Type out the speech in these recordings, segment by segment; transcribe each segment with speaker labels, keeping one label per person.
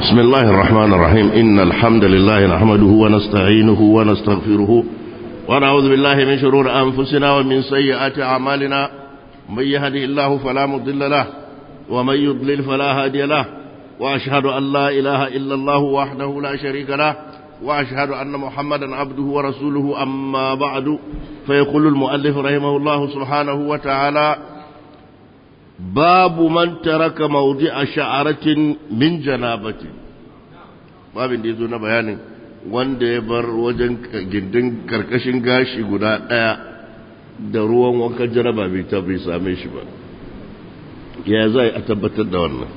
Speaker 1: بسم الله الرحمن الرحيم إن الحمد لله نحمده ونستعينه ونستغفره ونعوذ بالله من شرور أنفسنا ومن سيئات أعمالنا من يهده الله فلا مضل له ومن يضلل فلا هادي له وأشهد أن لا إله إلا الله وحده لا شريك له وأشهد أن محمدا عبده ورسوله أما بعد فيقول المؤلف رحمه الله سبحانه وتعالى باب من ترك موضع شعرة من جنابة باب da yazo na bayanin wanda ya bar wajen gindin karkashin gashi guda ɗaya da ruwan wankan jaraba bai ta bai same shi ba ya zai a tabbatar da wannan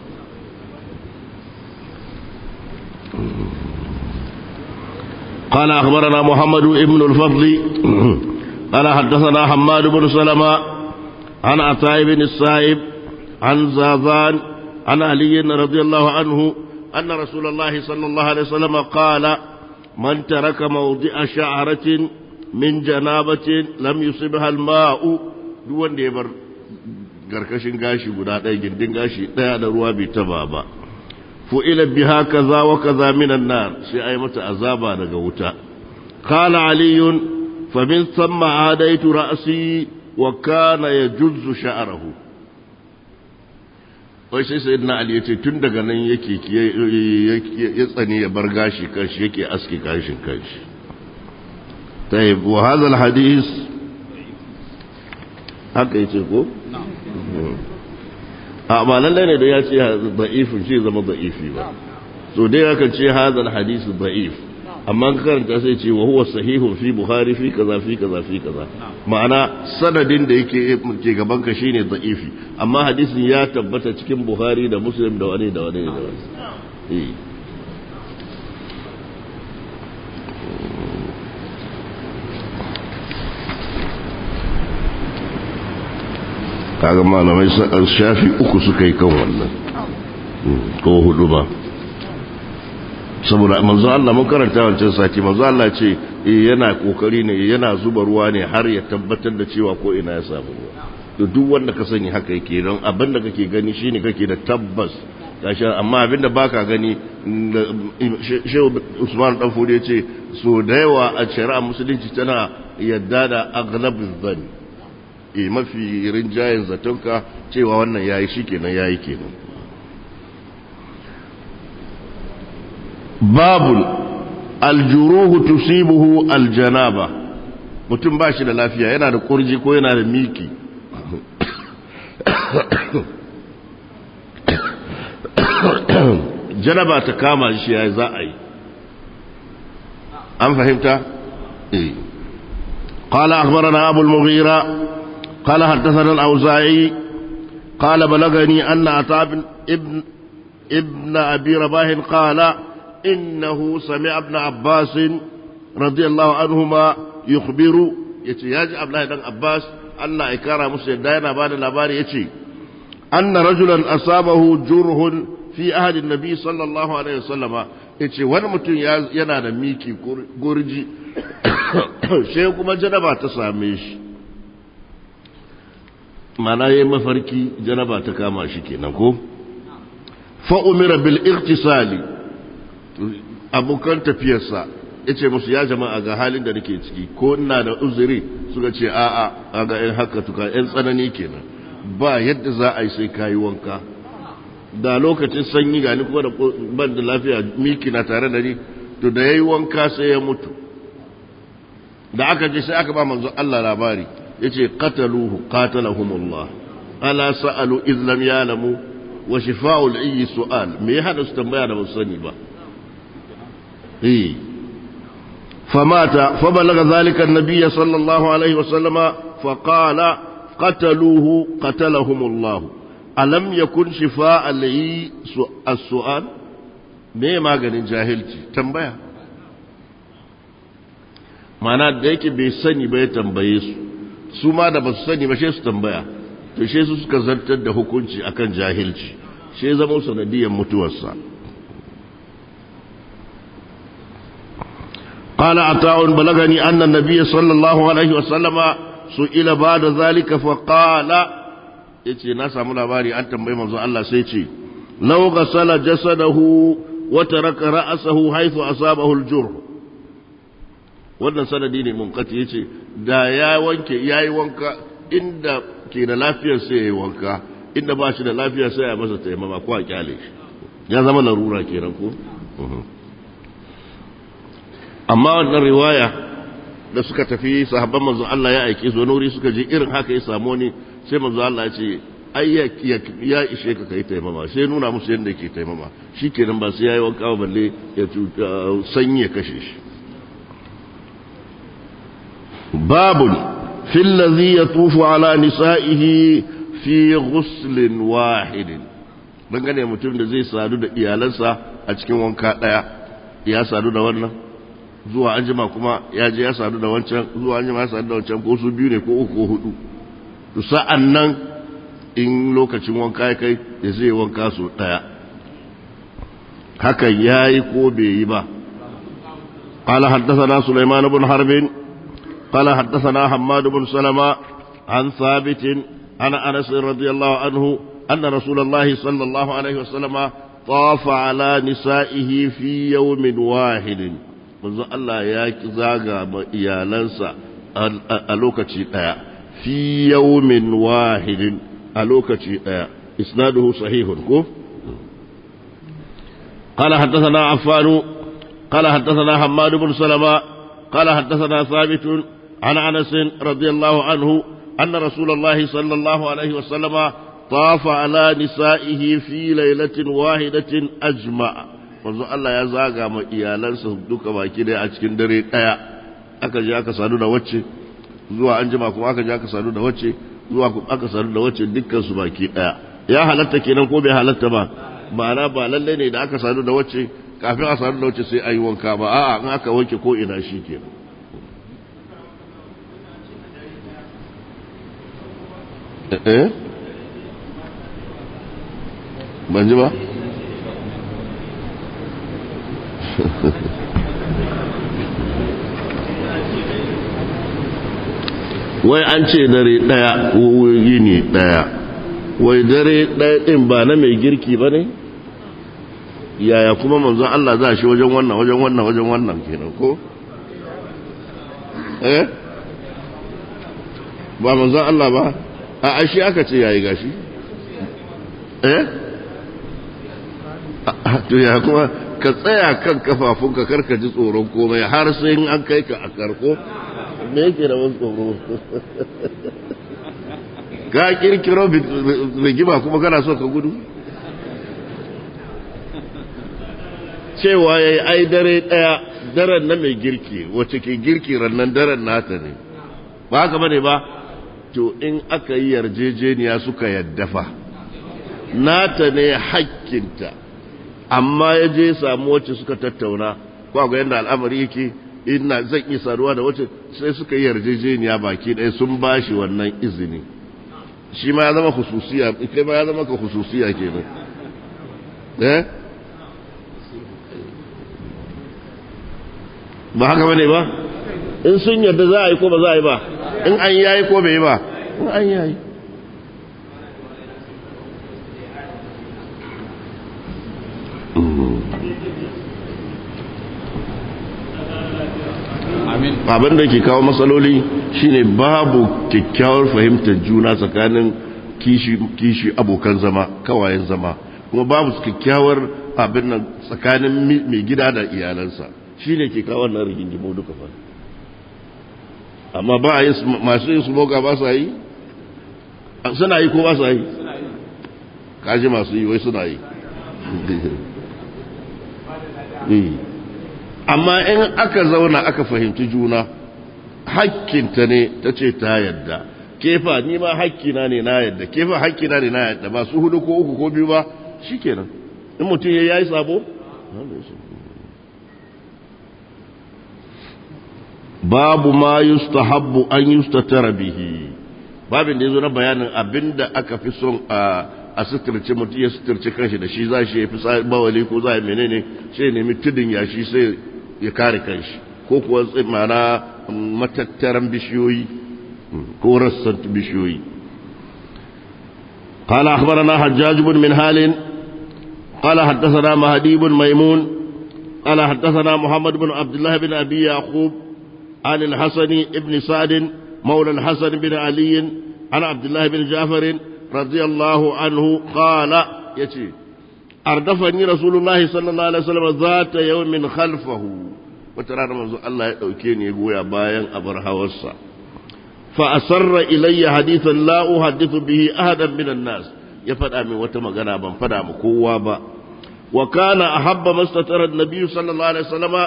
Speaker 1: قال أخبرنا محمد بن الفضل قال حدثنا حماد بن سلمة عن عطاء بن السائب عن زاذان عن علي رضي الله عنه أن رسول الله صلى الله عليه وسلم قال من ترك موضع شعرة من جنابة لم يصبها الماء دون ديبر karkashin gashi guda ɗaya gindin gashi ɗaya da ruwa bai taba ba fu'ila biha kaza wa kaza minan nar sai ai mata azaba daga wuta qala aliyun fa min thumma adaitu ra'si wa kana yajuzzu sha'rahu wai sai sayyidina ali yace tun daga nan yake ya tsani ya bar gashi kanshi yake aski gashin kanshi tayyib wa hadha alhadith haka yace ko a ba lallai ne da ya ce da'ifin shi zama da'ifi ba so dai yakan ce hadal hadisi da'if amma ka karanta sai ce wa huwa sahihun fi bukhari fi kaza fi kaza fi kaza ma'ana sanadin da yake ke gaban ka shine da'ifi amma hadisin ya tabbata cikin bukhari da muslim da wani da wani da wani kaga malamai shafi uku suka yi kan wannan ko hudu ba saboda manzo Allah mun karanta wancan sati manzo Allah ce yana kokari ne yana zuba ruwa ne har ya tabbatar da cewa ko ina ya samu ruwa to duk wanda ka sani haka yake don abin da kake gani shine kake da tabbas gashi amma abin da baka gani Shehu Usman dan Fodi yace so da yawa a shari'a musulunci tana yadda da aghlabuz zanni e mafi rinjayen zatonka cewa wannan yayi shi kenan yayi kenan babul aljuruhu tusibuhu aljanaba mutum ba shi da lafiya yana da kurji ko yana da miki janaba ta kama shi ya za a yi an fahimta? eh قال أخبرنا أبو المغيرة قال حدثنا الأوزاعي قال بلغني أن عطاء ابن ابن أبي رباح قال إنه سمع ابن عباس رضي الله عنهما يخبر يتي ياجي عبد الله بن عباس أن إكارة مسلم داينا بعد الأبار يتي أن رجلا أصابه جره في أهل النبي صلى الله عليه وسلم yace wani mutum yana da miki gurji sai kuma janaba ta same shi mana yayi mafarki janaba ta kama shi kenan ko fa umira bil irtisali abokan tafiyarsa yace musu ya jama'a ga halin da nake ciki ko ina da uzuri suka ce a'a kaga in haka tuka yan tsanani kenan ba yadda za a yi sai kayi wanka da lokacin sanyi ga ni kuma da ban da lafiya miki na tare da ni to da yayi wanka sai ya mutu da aka je sai aka ba manzo Allah labari yace qataluhu qatalahumullah ala sa'alu iz lam ya'lamu wa shifa'ul ayyi su'al me ya hada su tambaya da sani ba eh famata fa balaga zalika an-nabiy sallallahu alaihi wa sallama fa qala qataluhu qatalahumullah alam yakun shifa'al ayyi as-su'al me maganin jahilci tambaya mana da yake bai sani ba ya tambaye su su ma da ba su sani ba shi su tambaya to shi su suka zartar da hukunci akan jahilci shi zama sanadiyar mutuwarsa قال عطاء بلغني أن النبي صلى الله عليه وسلم سئل بعد ذلك فقال yace na samu labari an tambayi manzo Allah sai ce law ghasala jasadahu وترك رأسه حيث أصابه الجرح wannan sanadi ne munkati yace da ya wanke yayi wanka inda ke da lafiyar sai yayi wanka inda ba shi da lafiya sai ya masa taimama ko a kyale shi ya zama larura kenan ko amma wannan riwaya da suka tafi sahabban manzo Allah ya aike su wani suka je irin haka ya samu wani sai manzo Allah ya ce ai ya ishe ka kai taimama sai nuna musu yadda yake taimama shikenan ba sai yayi wanka ba balle ya sanyi ya kashe shi babun fil ladhi yatufu ala nisa'ihi fi ghuslin wahidin dangane mutum da zai sadu da iyalansa a cikin wanka daya ya sadu da wannan zuwa anjima kuma ya je ya sadu da wancan zuwa anjima ya sadu da wancan ko su biyu ne ko uku ko hudu to sa'an nan in lokacin wanka ya kai ya zai wanka so daya hakan yayi ko bai yi ba قال حدثنا سليمان بن حرب قال حدثنا حماد بن سلمة عن ثابت عن أنس رضي الله عنه أن رسول الله صلى الله عليه وسلم طاف على نسائه في يوم واحد manzo Allah ya zaga ma iyalansa a lokaci ɗaya fi yawmin wahidin a lokaci ɗaya isnaduhu sahihun ko قال حدثنا عفان قال حدثنا حماد بن سلمة قال حدثنا ثابت عن انس رضي الله عنه ان رسول الله صلى الله عليه وسلم طاف على نسائه في ليله واحده اجمع manzo Allah ya zaga ma iyalansa duka baki dai a cikin dare daya aka je aka sadu da wacce zuwa an jima kuma aka je aka sadu da wacce zuwa aka sadu da wacce dukkan su baki daya ya halatta kenan ko bai halatta ba ma'ana ba lalle ne da aka sadu da wacce kafin a sadu da wacce sai ayi wanka ba a'a in aka wanke ko ina shi kenan eh ban ji ba wai an ce dare ɗaya ko yini ɗaya wai dare ɗaya ɗin ba na mai girki ba ne yaya kuma manzon Allah za shi wajen wannan wajen wannan wajen wannan kenan ko eh ba manzon Allah ba a ashi aka ce yayi gashi eh to ya kuma ka tsaya kan kafafunka karka ji tsoron komai har sai an kai ka a karko me yake da wani tsoro ka kirkiro rigima kuma kana so ka gudu cewa ya yi ai dare ɗaya daren na mai girki wacce ke girki rannan daren nata ne ba haka bane ba to in aka yi yarjejeniya suka yaddafa nata ne hakkinta amma ya je samu wacce suka tattauna ko akwai yadda al'amari yake ina zan iya saduwa da wacce sai suka yi yarjejeniya baki ɗaya sun ba shi wannan izini shi ma ya zama hususiya kai ma ya zama ka hususiya kenan eh ba haka bane ba in sun yarda za a yi ko ba za a yi ba in an yayi ko bai yi ba in an yayi abin da ke kawo matsaloli shine babu kyakkyawar fahimtar juna tsakanin kishi abokan zama kawayen zama kuma babu kyakkyawar abin nan tsakanin mai gida da iyalansa shine ke kawo wannan rigingimu duka fa amma ba a yi masu yin smoga ba sa yi suna yi ko ba sa yi kaji masu yi wai suna yi amma in aka zauna aka fahimci juna hakkinta ne ta ce ta yadda kefa ni ma hakkina ne na yadda kefa hakkina ne na yadda ba su hudu ko uku ko biyu ba shikenan in mutum ya yi sabo babu ma yustahabbu an yustatara bihi babin da yazo na bayanin abinda aka fi son a a suturce mutum ya suturce kanshi da shi za shi ya fi bawali ko za a menene sai nemi tudun yashi sai ya kare kanshi ko kuwa mana matattaran bishiyoyi ko rassan bishiyoyi قال أخبرنا حجاج بن منهال قال حدثنا مهدي بن ميمون قال حدثنا محمد بن عبد الله بن أبي يعقوب عن الحسن بن سعد مولى الحسن بن علي عن عبد الله بن جعفر رضي الله عنه قال يتي أردفني رسول الله صلى الله عليه وسلم ذات يوم خلفه وترى منذ الله يدوكيني يقول يا باين أبرها وصا فأسر إلي حديثا لا أحدث به أحدا من الناس يفدأ من وتمغنا من فدأ مكوابا وكان أحب ما استتر النبي صلى الله عليه وسلم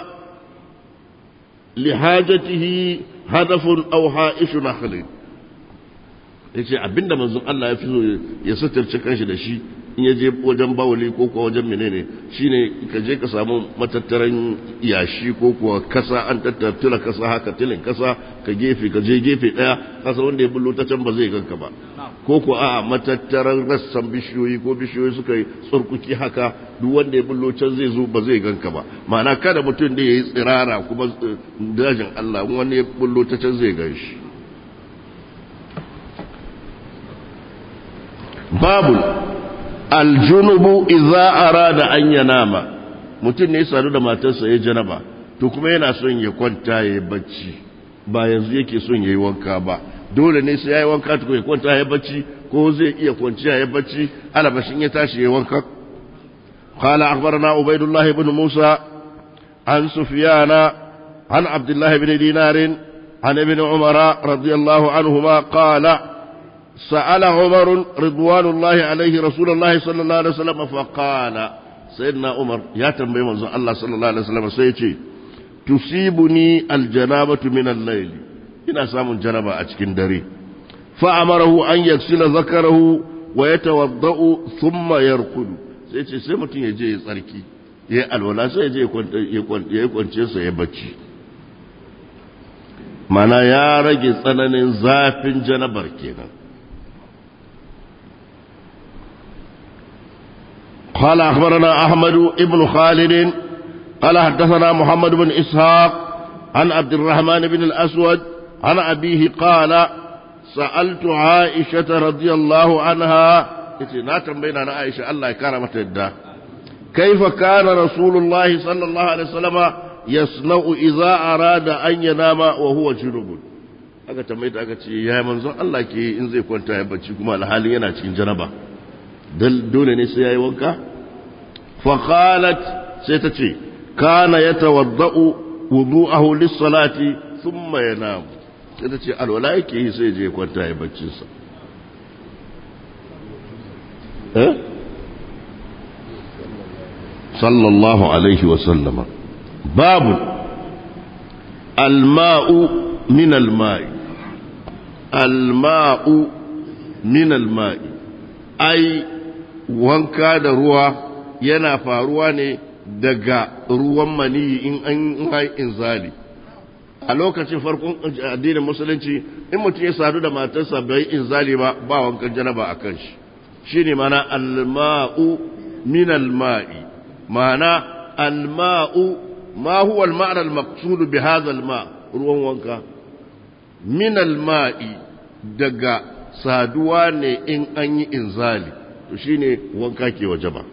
Speaker 1: لحاجته هدف أو حائش نخل yace abinda manzon Allah ya fi so ya suturce kanshi da shi in ya je wajen bawali ko kuwa wajen menene shine ka je ka samu matattaran yashi ko kuwa kasa an tattara kasa haka tilin kasa ka gefe ka je gefe daya kasa wanda ya bullo ta can ba zai ganka ba ko kuwa a matattaran rassan bishiyoyi ko bishiyoyi suka yi tsurkuki haka duk wanda ya bullo can zai zo ba zai ganka ba ma'ana kada mutum da ya yi tsirara kuma dajin Allah wani ya bullo ta can zai gan shi babu aljunubu idza arada an yanama mutum ne ya sadu da matarsa ya janaba to kuma yana son ya kwanta ya yi bacci ba yanzu yake son ya yi wanka ba dole ne sai ya yi wanka tukun ya kwanta ya yi bacci ko zai iya kwanciya ya yi bacci alabashin ya tashi ya yi wanka قال أخبرنا عبيد الله بن موسى عن سفيان عن عبد الله بن دينار عن ابن عمر رضي الله عنهما قال سأل عمر رضوان الله عليه رسول الله صلى الله عليه وسلم فقال سيدنا عمر يا تنبي منزل الله صلى الله عليه وسلم سيتي تصيبني الجنابة من الليل إن سام جنابة أتكن دري فأمره أن يغسل ذكره ويتوضأ ثم يرقد سيتي سيمتي يجي tsarki ya alwala sai ya je ya yi kwance sa ya bacci mana ya rage tsananin zafin janabar kenan قال أخبرنا أحمد بن خالد قال حدثنا محمد بن إسحاق عن عبد الرحمن بن الأسود عن أبيه قال سألت عائشة رضي الله عنها ناتم بين عائشة الله كرمت الدا كيف كان رسول الله صلى الله عليه وسلم يصنع إذا أراد أن ينام وهو جنوب aka tambaye ta aka ce ya manzon Allah ke in zai kwanta ya bacci kuma alhalin yana cikin janaba dole ne sai yayi wanka fa qalat sai ta ce kana yatawaddau wudu'ahu lis-salati thumma yanam sai ta ce alwala yake yi sai je kwanta ya baccin sa eh sallallahu alaihi wa sallama babu الماء من الماء الماء من الماء ai wanka da ruwa yana faruwa ne daga ruwan maniyi in an hai inzali a lokacin farkon addinin musulunci in mutum ya sadu da matarsa bai inzali ba ba wankan janaba a kan shi shine mana alma'u min alma'i mana alma'u ma huwa al-ma'na al-maqsud bi hadha al-ma ruwan wanka min alma'i daga saduwa ne in an yi inzali to shine wanka ke waje ba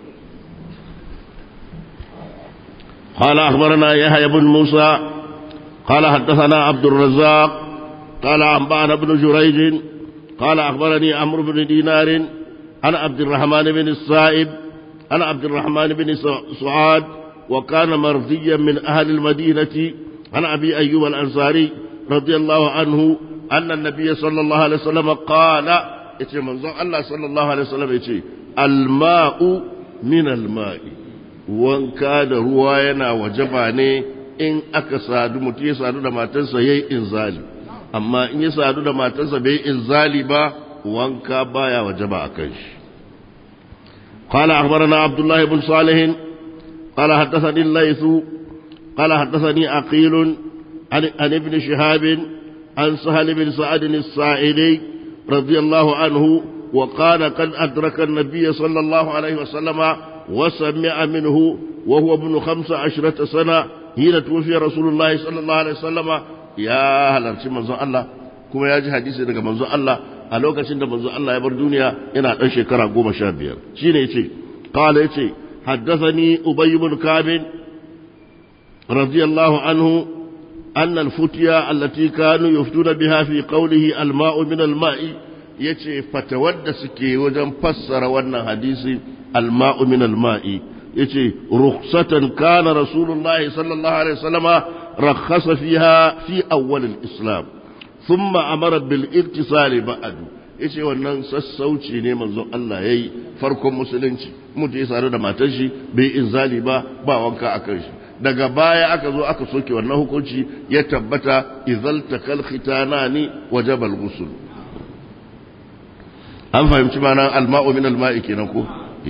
Speaker 1: قال أخبرنا يحيى بن موسى قال حدثنا عبد الرزاق قال أنبأنا بن جريج قال أخبرني عمرو بن دينار عن عبد الرحمن بن السائب عن عبد الرحمن بن سعاد وكان مرضيا من أهل المدينة عن أبي أيوب الأنصاري رضي الله عنه أن النبي صلى الله عليه وسلم قال يتي منظر الله صلى الله عليه وسلم يتي الماء من الماء wanka da ruwa yana wajaba ne in aka sadu mutum ya sadu da matarsa ya yi inzali amma in ya sadu da matarsa bai inzali ba wanka baya wajaba a kan shi قال أخبرنا عبد الله بن صالح قال حدثني الليث قال حدثني عقيل عن, عن ابن شهاب عن سهل بن سعد الساعدي رضي الله عنه وقال قد أدرك النبي صلى الله عليه وسلم وسمع منه وهو ابن خمس عشرة سنة حين توفي رسول الله صلى الله عليه وسلم يا هل منزو الله kuma ya ji hadisi daga manzo Allah a lokacin da manzo Allah ya bar duniya yana dan shekara goma sha biyar shi ne yace qala yace حدثني أبي بن كعب رضي الله عنه أن الفتيا التي كانوا يفتون بها في قوله الماء من الماء yace fatawar da suke wajen fassara wannan hadisi alma'u min alma'i yace rukhsatan kana rasulullahi sallallahu alaihi wasallama rakhasa fiha fi awwal alislam thumma amara bil iktisali ba'du yace wannan sassauci ne manzon Allah yayi farkon musulunci mutum ya sare da matar shi bai inzali ba ba wanka akan shi daga baya aka zo aka soke wannan hukunci ya tabbata izal takal khitanani wajaba al-ghusl an fahimci mana alma'u min alma'i kenan ko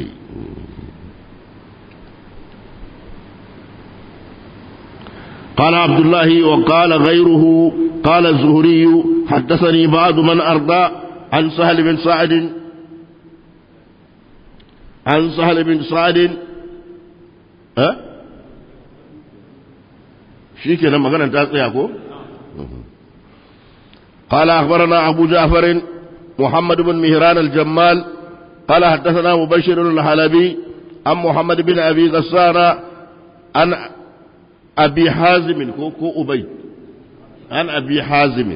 Speaker 1: قال عبد الله وقال غيره قال الزهري حدثني بعض من أرضى عن سهل بن سعد عن سهل بن سعد أه؟ شيك لما كانت تاسيكو قال أخبرنا أبو جعفر محمد بن مهران الجمال قال حدثنا مبشر الحلبي عن محمد بن أبي غسان عن أبي حازم كو أبي عن أبي حازم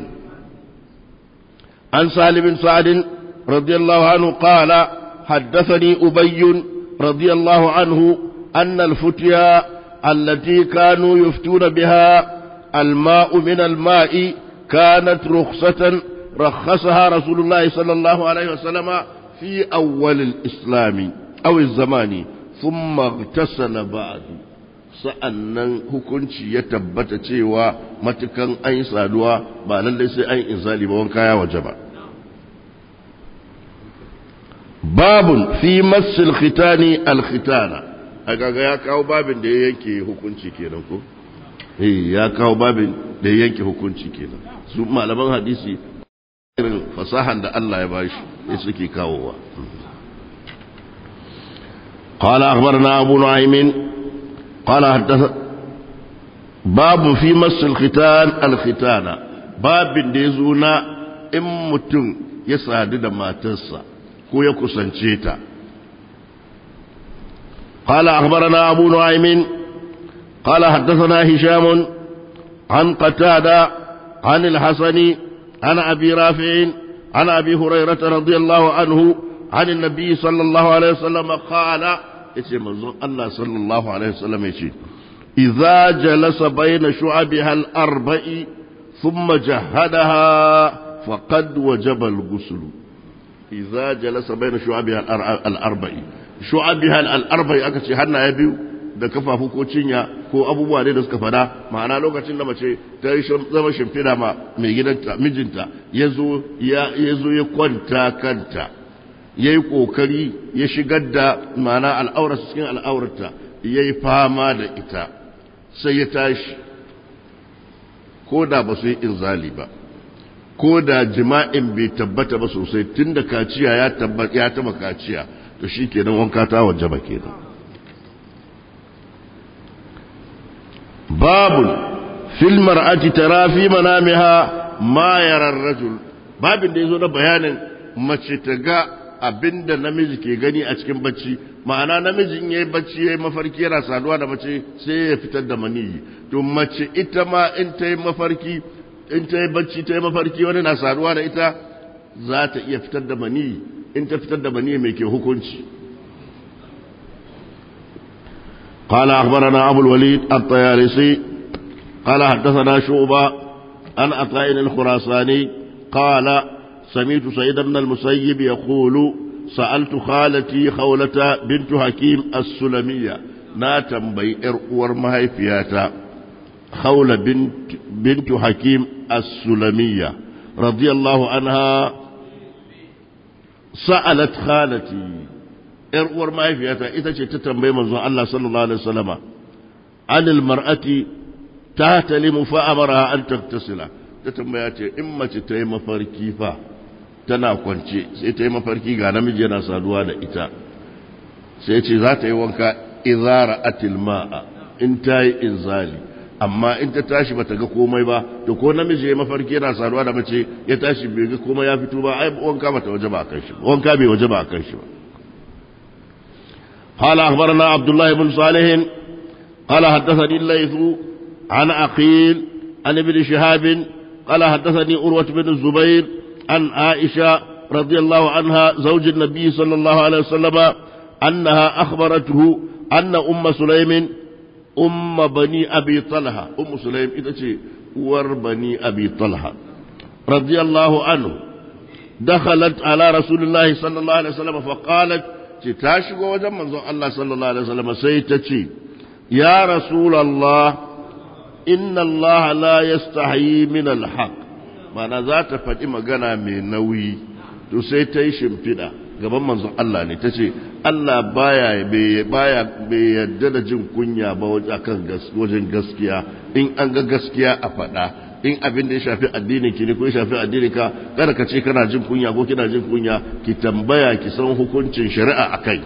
Speaker 1: عن سالم بن سعد رضي الله عنه قال حدثني أبي رضي الله عنه أن الفتيا التي كانوا يفتون بها الماء من الماء كانت رخصة رخصها رسول الله صلى الله عليه وسلم في أول الإسلام أو الزمان ثم اغتسل بعد sa'annan hukunci ya tabbata cewa matukan an yi saduwa ba lallai sai an inzali ba wanka ya waje ba babun fi masil khitani alkhitana a gaga ya kawo babin da ya yanke hukunci kenan ko eh ya kawo babin da ya yanke hukunci kenan su malaman hadisi irin fasahan da Allah ya bashi ya suke kawowa قال أخبرنا أبو نعيم قال حدث باب في مس الختان الختان باب ديزونا إن متن يسعد ما تسا كو يكسنشيتا قال أخبرنا أبو نعيم قال حدثنا هشام عن قتادة عن الحسن عن أبي رافع عن أبي هريرة رضي الله عنه عن النبي صلى الله عليه وسلم قال يتي منظور الله صلى الله عليه وسلم يتي إذا جلس بين شعبها الأربع ثم جهدها فقد وجب الغسل إذا جلس بين شعبها الأربع شعبها الأربع أكتي هنا يبيو da kafafu ko cinya ko abubuwa ne da suka fada ma'ana lokacin da mace ta yi zama shimfiɗa ma mai gidanta mijinta ya zo ya kwanta kanta ya yi ƙoƙari ya shigar da ma'ana al'aurarsa cikin al'aurarta ya yi fama da ita sai ya tashi ko da ba su yi inzali ba ko da jima'in bai tabbata ba sosai tun da kaciya ya taba kaciya to shi kenan wanka ta waje ba kenan babun fil mar'ati tara fi manamiha ma yara rajul babin da yazo na bayanin mace ta ga abinda namiji ke gani a cikin bacci ma'ana namiji in yayi bacci yayi mafarki yana saduwa da mace sai ya fitar da maniyi to mace ita ma in ta yi mafarki in ta yi bacci ta yi mafarki wani na saduwa da ita za ta iya fitar da maniyi in ta fitar da maniyi mai ke hukunci قال أخبرنا أبو الوليد الطيالسي قال حدثنا شعبة عن عطاء الخراساني قال سمعت سيد بن المسيب يقول سألت خالتي خولة بنت حكيم السلمية نا تنبي إرقور مهي فياتا خولة بنت, بنت حكيم السلمية رضي الله عنها سألت خالتي إرقور مهي فياتا إذا تتنبي منظر الله صلى الله عليه وسلم عن المرأة تهتلم فأمرها أن تغتسل تتنبي إما تتيم فركيفا tana kwance sai ta yi mafarki ga namiji yana saduwa da ita sai ce za ta yi wanka izara atil ma'a in ta yi inzali amma in ta tashi bata ga komai ba to ko namiji ya mafarki yana saduwa da mace ya tashi bai ga komai ya fito ba ai wanka bata waje ba kan shi wanka bai waje ba kan shi ba قال أخبرنا عبد الله بن صالح قال حدثني الليث عن عقيل عن ابن شهاب قال حدثني أروة بن الزبير عن عائشة رضي الله عنها زوج النبي صلى الله عليه وسلم أنها أخبرته أن أم سليم أم بني أبي طلحة أم سليم إذا ور بني أبي طلحة رضي الله عنه دخلت على رسول الله صلى الله عليه وسلم فقالت تاشق وجمع الله صلى الله عليه وسلم سيتشي يا رسول الله إن الله لا يستحيي من الحق معنى ذات فاتمة قنا من نوي تسيتيشم فدا gaban manzon Allah ne ta ce Allah baya baya bai yadda da jin kunya ba wajen gaskiya in an ga gaskiya a faɗa in abin da ya shafi addinin ki ne ko ya shafi addinin ka kada ka ce kana jin kunya ko kina jin kunya ki tambaya ki san hukuncin shari'a akai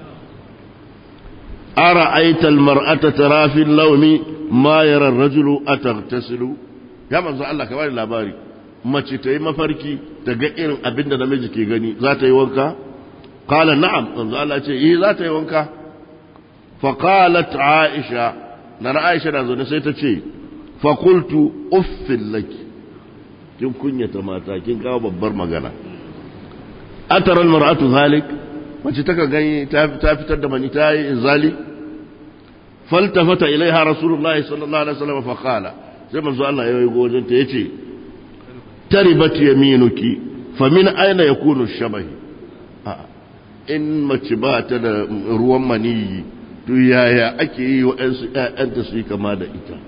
Speaker 1: ara aital mar'ata tara fi lawmi ma yara ar-rajulu ataghtasilu ya manzo Allah ka bani labari mace ta yi mafarki ta ga irin abin da namiji ke gani za ta yi wanka qala na'am manzo Allah ce eh za ta yi wanka fa qalat aisha nana aisha da zo sai ta ce fakultu uffin laki kin kunyata mata kin kawo babbar magana ataral mar'atu zalik mace taka gani ta fitar da mani ta yi zali faltafata ilaiha rasulullahi sallallahu alaihi wasallam fa qala sai manzo Allah ya yi gojin ta yace taribat yaminuki fa min aina yakunu shabahi in mace ba ta da ruwan maniyi to yaya ake yi wa ƴaƴanta su yi kama da ita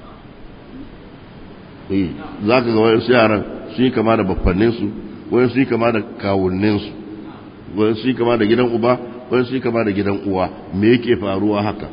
Speaker 1: za ka ga wayansu yaran su yi kama da baffanninsu wayansu su yi kama da kawunninsu wayansu su yi kama da gidan uba wayansu su yi kama da gidan uwa me yake faruwa haka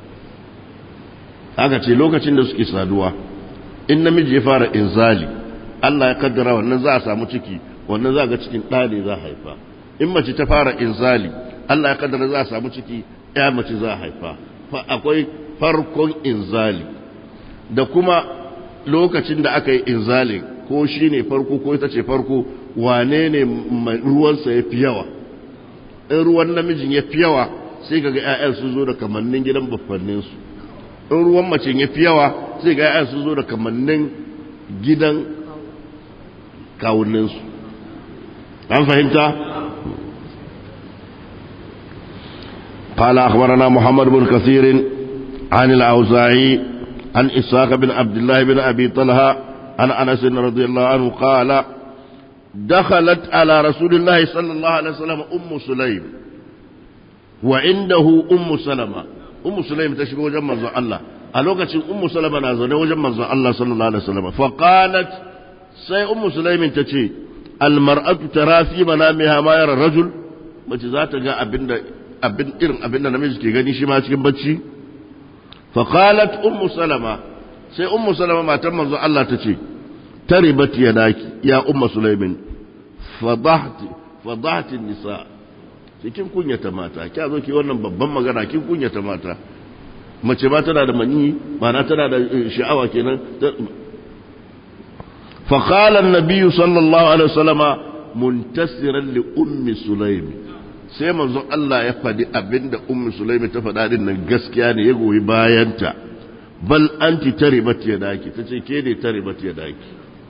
Speaker 1: aka ce lokacin da suke saduwa in namiji ya fara inzali Allah ya kaddara wannan za a samu ciki wannan za ga cikin ɗa ne za a haifa in mace ta fara inzali Allah ya kaddara za a samu ciki ya mace za a haifa akwai farkon inzali da kuma lokacin da aka yi inzalin ko shi ne farko ko ita ce farko wane ne ruwansa ya fi yawa in ruwan namijin ya fi yawa sai ga 'ya'yan sun zo da kamannin gidan baffanninsu in ruwan mace ya fi yawa sai ga 'ya'yan sun zo da kamannin gidan kawunninsu an fahimta قال أخبرنا محمد بن كثير عن الأوزاعي عن إسحاق بن عبد الله بن أبي طلحة عن أنس رضي الله عنه قال دخلت على رسول الله صلى الله عليه وسلم أم سليم وعنده أم سلمة أم سليم تشبه وجمع الله ألوكة أم سلمة نازل وجمع الله صلى الله عليه وسلم فقالت سي أم سليم تشي المرأة ترى في منامها ما يرى الرجل mace za ta ga abin da abin irin abin da namiji ke gani shi ma cikin bacci faqalat ummu salama sai ummu salama matan manzo Allah ta ce taribat yadaki ya ummu sulaimin fadahti fadahti nisa kin kunyata mata kya zo ki wannan babban magana kin kunyata mata mace ma tana da mani ma'ana tana da sha'awa kenan فقال النبي صلى الله عليه وسلم منتصرا لأم سليم sai manzon Allah ya faɗi abinda ummu sulaimi ta faɗa din nan gaskiya ne ya goyi bayanta bal anti taribat yadaki tace ke ne taribat yadaki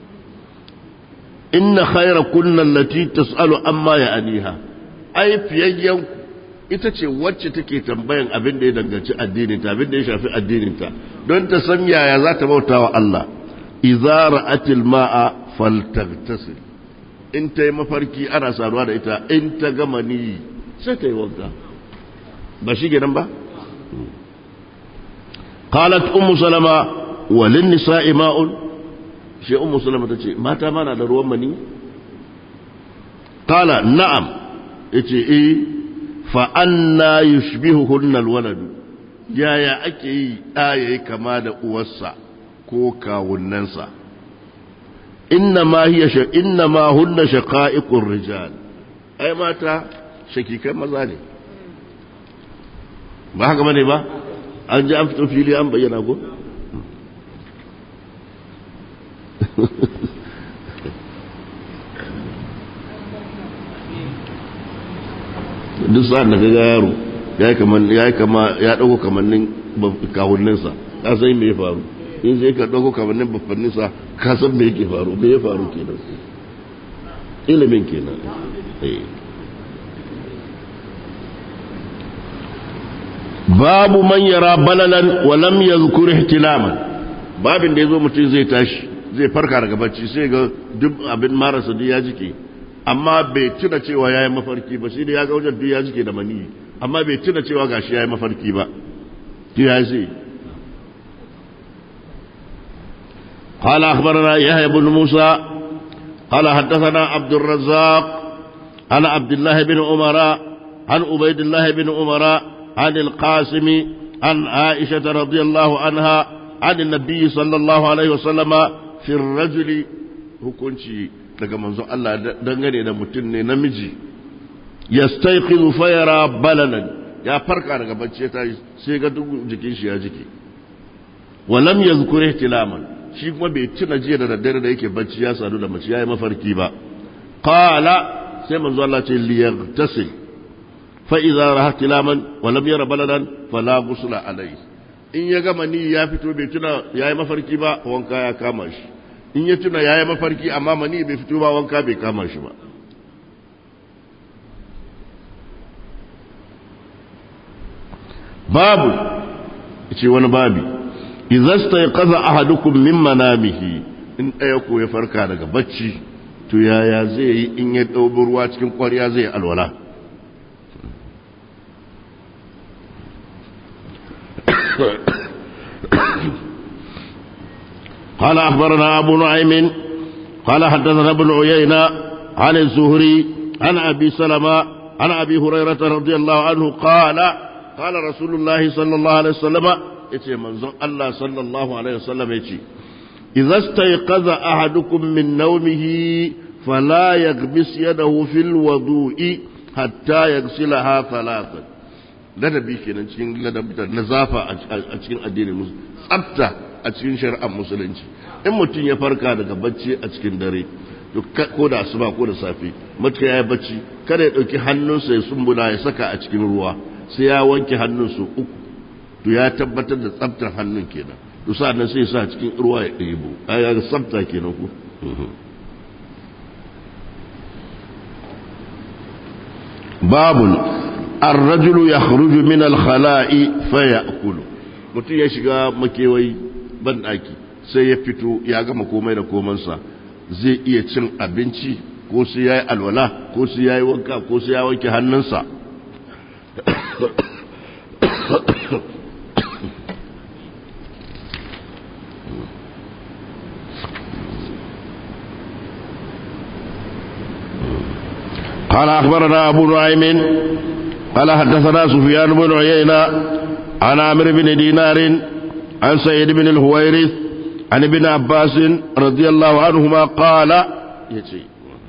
Speaker 1: inna khayra kunna allati tasalu amma ya'niha ai fiyayyan ita ce wacce take tambayan abin da ya danganci addinin ta abin da ya shafi addinin ta don ta san yaya za ta bauta wa Allah idza ra'atil ma'a faltaghtasil in ta yi mafarki ana saduwa da ita in ta gama ni sai ta yi wanka ba shi gidan ba qalat ummu salama walin nisa'i ma'un shi ummu salama tace mata mana da ruwan mani qala na'am yace eh fa anna yushbihuhunna alwalad yaya ake yi da yayi kama da uwarsa ko kawunnansa إنما هي ش... إنما هن شقائق الرجال أي ماتا شكيكا مزاني ba haka bane ba an ji an fito fili an bayyana ko duk sa'an da kaga yaro ya yi kama ya yi kama ya dauko kamannin kawunninsa ka san me ya faru in sai ka dauko kamannin babbanninsa ka san me yake faru me ya faru kenan ilimin kenan eh babu man yara balalan wa lam yadhkur ihtilaman babin da yazo mutum zai tashi zai farka daga bacci sai ga duk abin marasa duk ya jike amma bai tuna cewa yayi mafarki ba shi da ya ga wajen duk ya jike da mani amma bai tuna cewa gashi yayi mafarki ba duk ya sai قال أخبرنا يحيى بن موسى قال حدثنا عبد الرزاق عن عبد الله بن عمر عن عبيد الله بن عمر عن القاسم عن عائشة رضي الله عنها عن النبي صلى الله عليه وسلم في الرجل hukunci daga manzon Allah dangane da mutum ne namiji yastayqizu fayara balalan ya farka daga bacci ta sai ga duk jikin shi ya jike wa lam yazkur ihtilaman shi kuma bai tuna jiya da daddare da yake bacci ya sadu da mace yayi mafarki ba qala sai manzo Allah ce liyaghtasil فإذا رأى احتلاما ولم ير بلدا فلا غسل عليه in ya gama ni ya fito bai tuna ya yi mafarki ba wanka ya kama shi in ya tuna ya yi mafarki amma mani bai fito ba wanka bai kama shi ba babu ce wani babi izasta ya kaza ahadukum min manamihi in ɗaya ko ya farka daga bacci to yaya zai yi in ya ɗaubi ruwa cikin ƙwarya zai alwala قال أخبرنا أبو نعيم قال حدثنا ابن عيينة عن الزهري عن أبي سلمة عن أبي هريرة رضي الله عنه قال قال رسول الله صلى الله عليه وسلم يتي منظر الله صلى الله عليه وسلم يتي إذا استيقظ أحدكم من نومه فلا يغمس يده في الوضوء حتى يغسلها ثلاثا ladabi kenan cikin ladabta na zafa a cikin addinin musulunci tsafta a cikin shari'ar musulunci in mutum ya farka daga bacci a cikin dare ko da asuba ko da safe matuka ya yi bacci kada ya ɗauki hannunsa ya sumbula ya saka a cikin ruwa sai ya wanke hannunsa uku to ya tabbatar da tsaftar hannun kenan to sa'annan sai ya sa cikin ruwa ya ɗebo a ya tsafta kenan ku babun الرجل يخرج من الخلاء فيأكل mutum ya shiga makewayi banɗaki sai ya fito ya gama komai da komansa zai iya cin abinci ko sai ya yi alwala ko sai ya yi wanka ko sai ya wanke hannunsa قال أخبرنا أبو نعيم قال حدثنا سفيان بن عيينة عن عمرو بن دينار عن سيد بن الهويرث عن ابن عباس رضي الله عنهما قال يتي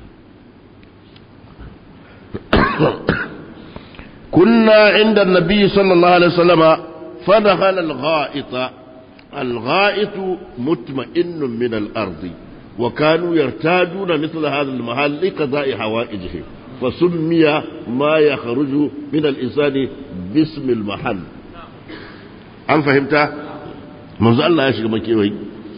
Speaker 1: كنا عند النبي صلى الله عليه وسلم فدخل الغائط الغائط مطمئن من الأرض وكانوا يرتادون مثل هذا المحل لقضاء حوائجهم فسمي ما يخرج من الإنسان باسم المحل an fahimta manzo Allah ya shiga makewayi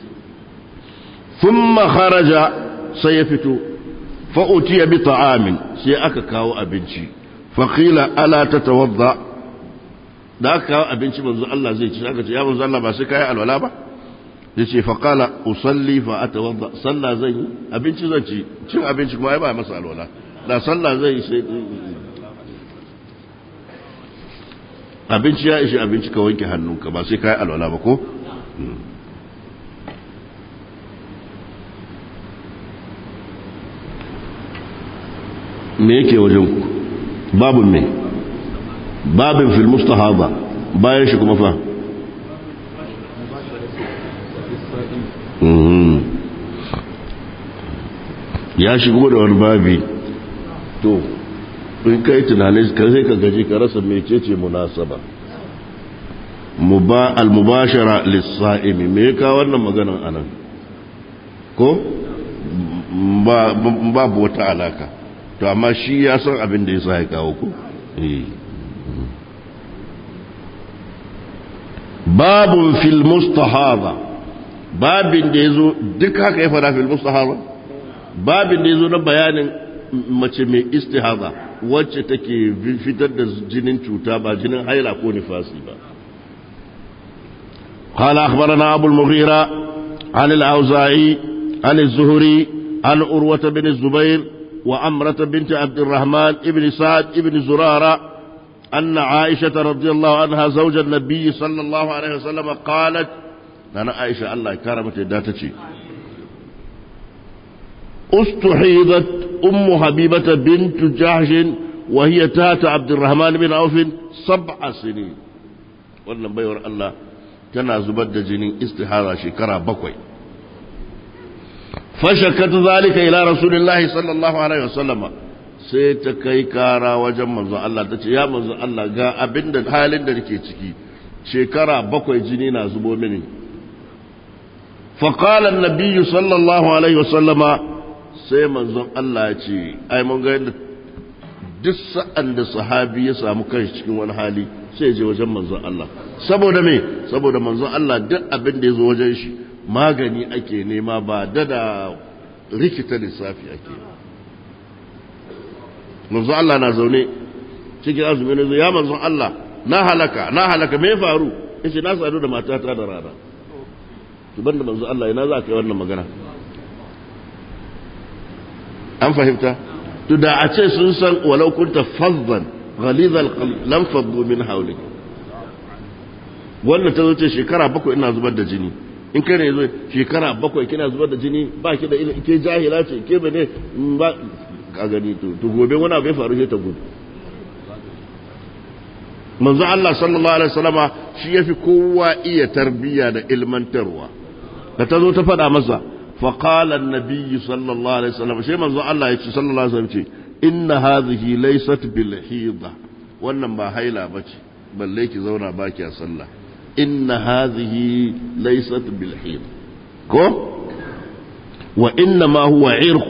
Speaker 1: thumma kharaja sai ya fito fa utiya bi ta'amin sai aka kawo abinci fa qila ala tatawadda da aka kawo abinci manzo Allah zai ci aka ce ya manzo Allah ba sai kai alwala ba yace fa qala usalli fa atawadda sallah zan yi abinci zan ci cin abinci kuma ai ba masa alwala da sallah zai yi sai abinci ya ishi abinci ka wanke hannunka ba sai ka yi alwala ba ko? me yake wajen ku babin me babin fil mustahaba bayan shi kuma fa ya shigo da wani babi to in kai tunanin ka sai ka gaji ka rasa mecece munasaba al-mubashara lis-sa'imi me ka wannan maganan anan ko babu wata alaka to amma shi ya san abin da yasa ya kawo ko babun fil mustahaba babin da yazo duk haka ya fara fil mustahaba babin da yazo na bayanin mace mai istihaba wacce take fitar da jinin cuta ba jinin haila ko nifasi ba قال أخبرنا أبو المغيرة عن الأوزاعي عن الزهري عن أروة بن الزبير وأمرة بنت عبد الرحمن ابن سعد ابن زرارة أن عائشة رضي الله عنها زوج النبي صلى الله عليه وسلم قالت أنا عائشة الله كرمت داتتي استحيضت أم حبيبة بنت جحش وهي تات عبد الرحمن بن عوف سبع سنين wannan baiwar Allah tana zubar da jinin istihara shekara bakwai fashakat zalika ila rasulillahi sallallahu alaihi wasallama sai ta kai kara wajen manzon Allah ta ce ya manzon Allah ga abinda halin da nake ciki shekara bakwai jini na zubo mini faqala an-nabiy sallallahu alaihi wasallama sai manzon Allah ya ce ai mun ga yadda duk sa'an da sahabi ya samu kanshi cikin wani hali sai je wajen manzon Allah saboda me saboda manzon Allah duk abin da ya zo wajen shi magani ake nema ba da da rikita lissafi ake manzon Allah na zaune cikin azumi ne ya manzon Allah na halaka na halaka me faru yace na sadu da matata da rana to banda manzon Allah ina za ka yi wannan magana an fahimta to da a ce sun san walau kunta fazzan ghalizal lam faddu min hawlik wannan ta zo ce shekara bakwai ina zubar da jini in kai ne zo shekara bakwai kina zubar da jini ba ki da ilimi ke jahila ce ke bane ba ka gani to to gobe wani abu ya faru sai ta gudu manzo Allah sallallahu alaihi wasallama shi yafi kowa iya tarbiya da ilmantarwa da ta zo ta faɗa masa فقال النبي صلى الله عليه وسلم شيء منذ الله يقول صلى الله عليه وسلم إن هذه ليست بالحيضة wannan ba haila ba ce balle ki zauna ba ki a sallah inna hadhihi laysat bil hid ko wa inna ma huwa irq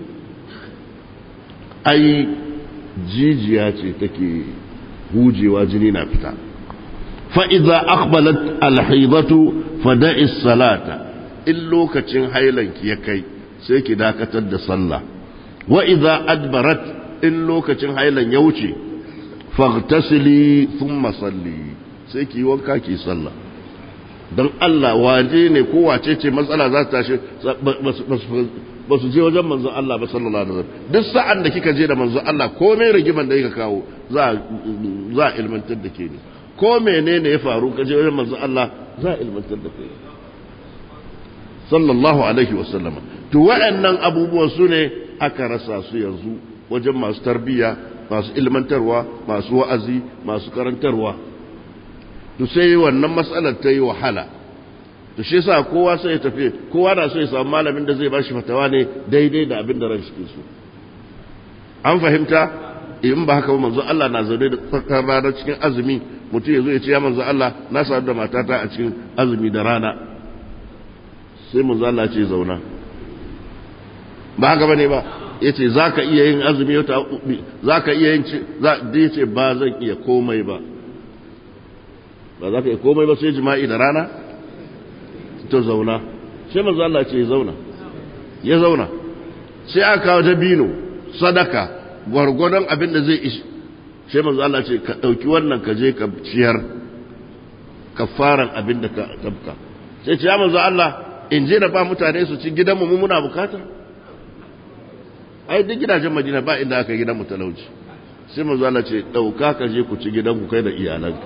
Speaker 1: ai jijiya ce take hujewa jini na fita fa idza aqbalat al hidatu fada'i salata in lokacin hailanki ya kai sai ki dakatar da sallah wa idza adbarat in lokacin hailan ya wuce faghtasili thumma salli sai ki wanka ki sallah dan Allah waje ne ko wace ce matsala za ta tashi ba su je wajen manzo Allah ba sallallahu alaihi wasallam duk sa'an da kika je da manzo Allah komai rigiman da kika kawo za za ilmantar da ke ne ko menene ya faru ka je wajen manzo Allah za ilmantar da ke sallallahu alaihi wasallama to wa'annan abubuwan su ne aka rasa su yanzu wajen masu tarbiyya masu ilmantarwa masu wa'azi masu karantarwa to sai wannan matsalar ta yi wahala to shi yasa kowa sai ya tafi kowa na so ya samu malamin da zai ba shi fatawa ne daidai da abin da ran shi so an fahimta in ba haka ba manzo Allah na zaune da tsakar rana cikin azumi mutum ya zo ya ce ya manzo Allah na sadu da matata a cikin azumi da rana sai mu zala ce zauna ba haka bane ba ya ce za ka iya yin azumi wata za ka iya yin ya ce ba zan iya komai ba ba za ka iya komai ba sai jima'i da rana to zauna sai manzo Allah ce zauna ya zauna sai aka kawo dabino sadaka gwargwadon abin da zai ishi sai manzo Allah ce ka ɗauki wannan ka je ka ciyar kafaran abin da ka tabka sai ce ya manzo Allah in je na ba mutane su ci gidanmu mu muna bukata ai duk gidajen madina ba inda aka gidan mu talauci sai manzo Allah ce dauka ka je ku ci gidanku kai da iyalanka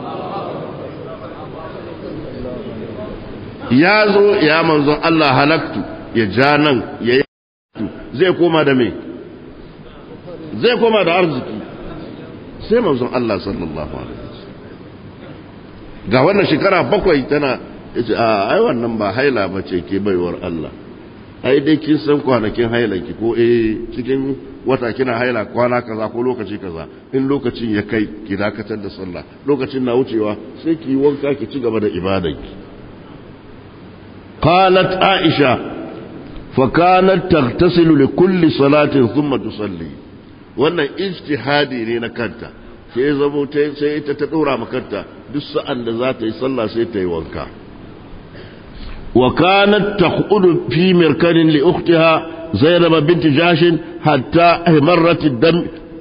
Speaker 1: ya zo ya manzo Allah halaktu ya ja nan ya yi zai koma da me zai koma da arziki sai manzo Allah sallallahu alaihi wasallam ga wannan shekara bakwai tana ya ce a ai wannan ba haila ba ce ke baiwar Allah ai dai kin san kwanakin hailanki ko eh cikin wata kina haila kwana kaza ko lokaci kaza in lokacin ya kai ki dakatar da sallah lokacin na wucewa sai ki wanka ki ci gaba da ibadanki qalat aisha fa kanat taghtasilu li kulli salatin thumma tusalli wannan ijtihadi ne na kanta sai ya zamo sai ita ta ɗora makanta duk sa'an da za ta yi sallah sai ta yi wanka wa kanat taqudu fi mirkanin li ukhtiha zainab bint jashin hatta ihmarat ad-dam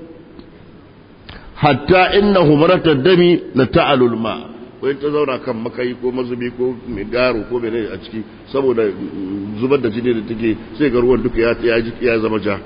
Speaker 1: hatta inna humrat ad-dami la ta'alu al-ma wai ta zauna kan makayi ko mazubi ko mai garo ko mai a ciki saboda zubar da jini da take sai ga ruwan duka ya ya zama ja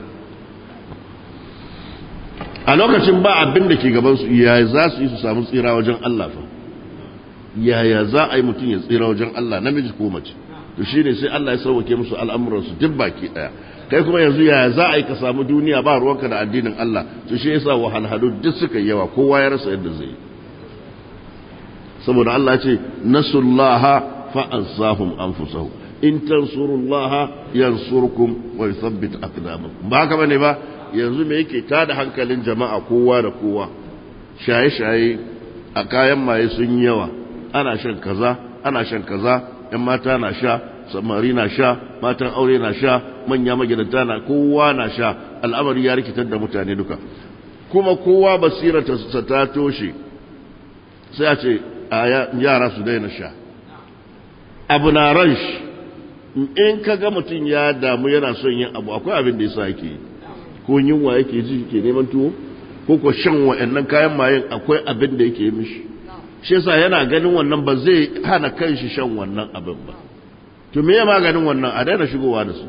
Speaker 1: a lokacin ba abin da ke gabansu yaya za su yi su samu tsira wajen Allah fa yaya za a yi mutum ya tsira wajen Allah namiji ko mace to shine sai Allah ya sauke musu al'amuransu duk baki daya kai kuma yanzu yaya za a yi ka samu duniya ba ruwanka da addinin Allah to shi yasa wahalhalu duk suka yawa kowa ya rasa yadda zai yi saboda Allah ce nasullaha fa ansahum anfusahum in tansurullaha yansurkum wa yuthabbit aqdamakum ba haka bane ba yanzu me yake tada hankalin jama'a kowa da kowa shaye-shaye a kayan maye sun yawa ana shan kaza ana shan kaza yan mata na sha samari na sha matan aure na sha manya magidanta na kowa na sha al'amari ya rikitar da mutane duka kuma kowa basirata ta toshe sai a ce yara su daina sha abu na ran shi in ka ga mutum ya damu yana son yin abu akwai abin da yasa yake yi ko yunwa yake ji ke neman tuwo ko ko shan wa'annan kayan mayen akwai abin da yake mishi shi yasa yana ganin wannan ba zai hana kanshi shan wannan abin ba to me ya maganin wannan a daina shigowa da su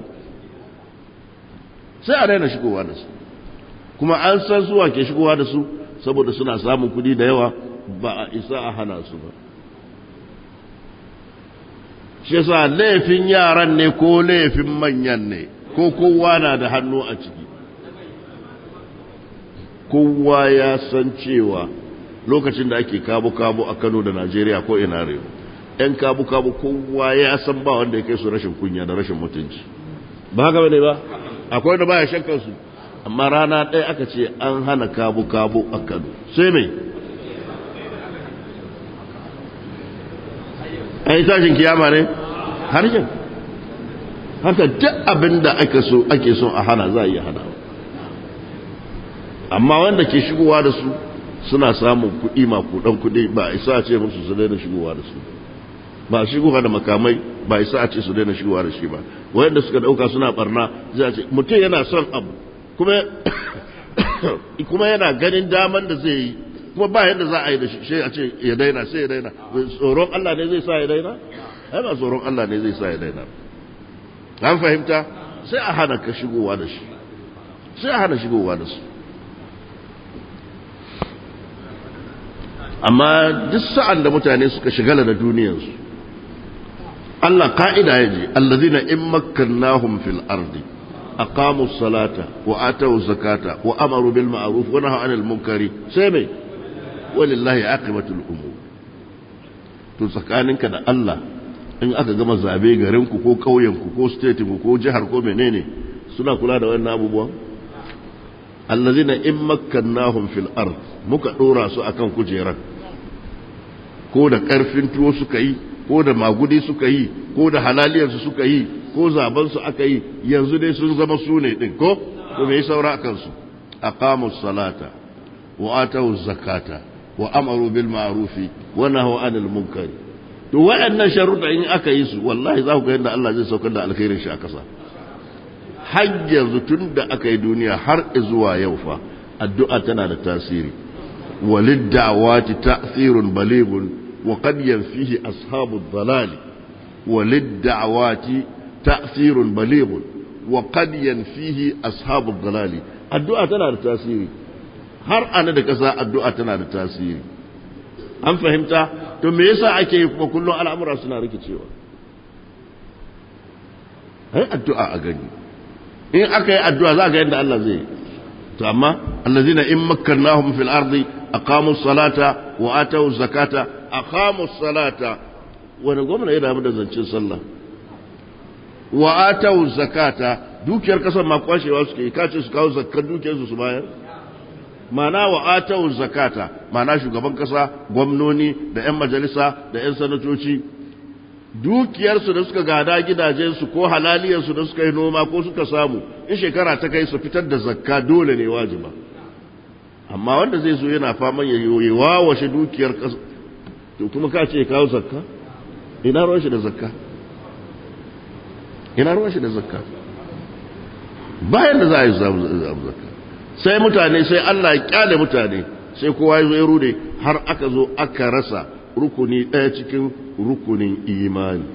Speaker 1: sai a daina shigowa da su kuma an san suwa ke shigowa da su saboda suna samun kuɗi da yawa ba a isa a hana su ba shi yasa laifin yaran ne ko laifin manyan ne ko kowa na da hannu a ciki kowa ya san cewa lokacin da ake kabu-kabu a kano da najeriya ko ina rewa yan kabu-kabu kowa ya san ba wanda ya kai su rashin kunya da rashin mutunci ba haka bane ba akwai wanda baya shakkan su amma rana ɗaya aka ce an hana kabu-kabu a kano sai mai an yi tashin kiyama ne har yin haka duk abin da ake so ake so a hana za a iya hana amma wanda ke shigowa da su suna samun kuɗi makudan kuɗi ba isa a ce musu su daina shigowa da su ba shigowa da makamai ba isa a ce su daina shigowa da shi ba wayanda suka dauka suna barna zai ce mutum yana son abu kuma kuma yana ganin daman da zai yi kuma ba yadda za a yi da shi sai a ce ya daina sai ya daina tsoron Allah ne zai sa ya daina ai ba tsoron Allah ne zai sa ya daina an fahimta sai a hana ka shigowa da shi sai a hana shigowa da su amma duk sa'an da mutane suka shigala da duniyarsu Allah ka'ida ya ji allazina in makkannahum fil ardi aqamu salata wa atu zakata wa amaru bil ma'ruf wa nahaw anil munkari sai mai walillahi aqibatul umur to tsakaninka da Allah in aka gama zabe garin ku ko kauyen ku ko state ku ko jihar ko menene suna kula da wannan abubuwan allazina in makkannahum fil ard muka dora su akan kujerar ko da karfin tuwo suka yi ko da magudi suka yi ko da halaliyarsu suka yi ko zabansu aka yi yanzu dai sun zama su ne din ko to me saura akan su aqamu salata wa atu zakata wa amaru bil ma'rufi wa nahaw anil munkari to waɗannan sharuɗa in aka yi su wallahi za ku ga yadda Allah zai saukar da alkhairin shi a kasa har yanzu tun da aka yi duniya har zuwa yau fa addu'a tana da tasiri walid da'awati ta'thirun balighun wa qad yanfihi ashabu dhalal walid da'awati ta'thirun balighun wa qad yanfihi ashabu dhalal addu'a tana da tasiri har ana da kasa addu'a tana da tasiri an fahimta to me yasa ake yi kuma kullum al'amura suna rikicewa ai addu'a a gani in aka yi addu'a za ga yadda Allah zai to amma allazina in makkannahum fil ardi aqamu salata wa atu zakata aqamu salata wani gwamna ya damu da zancen sallah wa atu zakata dukiyar kasar ma kwashewa suke kace su kawo zakkar dukiyar su su bayar mana wa atu zakata mana shugaban kasa gwamnoni da yan majalisa da yan sanatoci dukiyarsu da suka gada gidajensu ko halaliyarsu da suka yi noma ko suka samu in shekara ta kai su fitar da zakka dole ne wajiba amma wanda zai zo yana faman ya yi wawashe dukiyar ƙasa to kuma ka ce kawo zakka ina ruwan shi da zakka ina ruwan shi da zakka bayan da za a yi zakka sai mutane sai Allah ya kyale mutane sai kowa ya zo ya rude har aka zo aka rasa rukuni ɗaya cikin rukunin imani